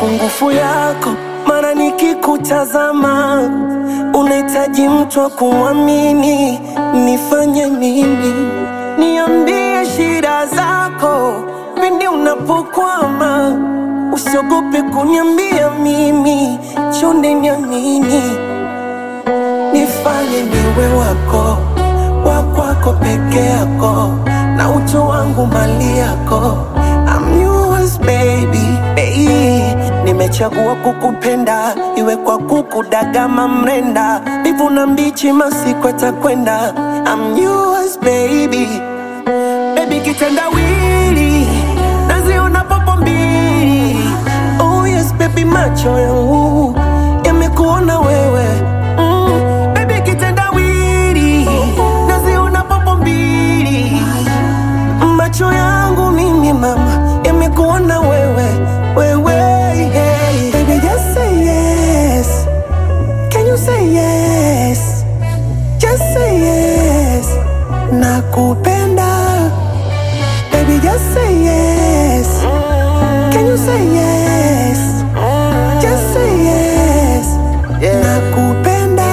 mapungufu yako, mara nikikutazama unahitaji mtu wa kumwamini. Nifanye nini? Niambie shida zako pindi unapokwama, usiogope kuniambia mimi, chonde niamini. Nifanye niwe wako wa kwako peke yako, na utu wangu mali yako. I'm yours baby, baby. Nimechagua kukupenda, iwe kwa kukudagama mrenda, mbivu na mbichi, masiku atakwenda. I'm yours baby, baby kitendawili, naziona popo mbili. Oh yes baby, macho yangu yamekuona wewe mm, baby kitendawili, naziona popo mbili macho yangu mimi mama yamekuona wewe wewe hey. Baby just say yes Can you say yes Just say yes Nakupenda Baby just say yes Can you say yes Just say yes Nakupenda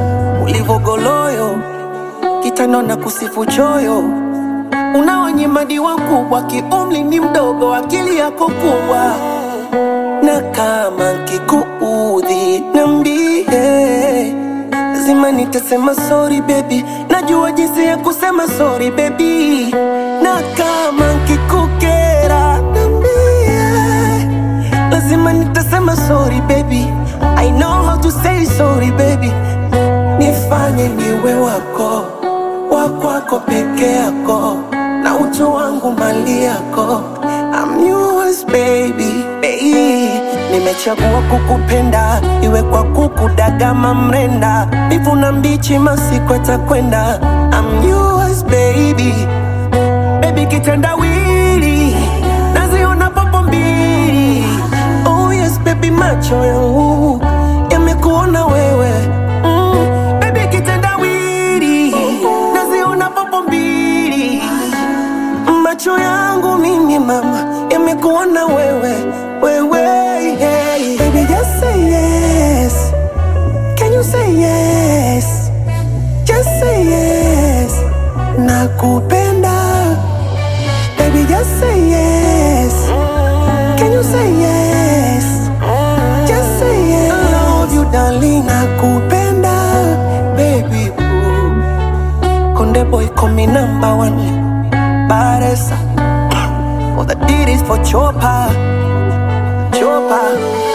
Ulivogoloyo Kitano na kusifu choyo unaonyimadi wakubwa, kiumri ni mdogo, akili yako kubwa, na kama kikuudhi niambie, lazima nitasema sorry baby, najua jinsi ya kusema sorry baby, na kama kikukera niambie, lazima nitasema sorry baby, I know how to say sorry baby, nifanye niwe wako wa kwako peke yako na utu wangu mali yako. I'm yours baby, baby. Nimechagua kukupenda, iwe kwa kukudagama mrenda, mbivu na mbichi, masiku atakwenda. I'm yours baby, baby kitendawili, naziona popo mbili. Oh yes baby, macho yangu yamekuona wewe mm, baby kitendawili, naziona popo mbili macho yangu mimi mama yamekuona wewe wewe hey. Baby just say yes Can you say yes Just say yes Nakupenda Baby just say yes Can you say yes Just say yes I love you darling Nakupenda Baby ooh. Konde boy call me number one Baresa. All the did is for Chopa. Chopa.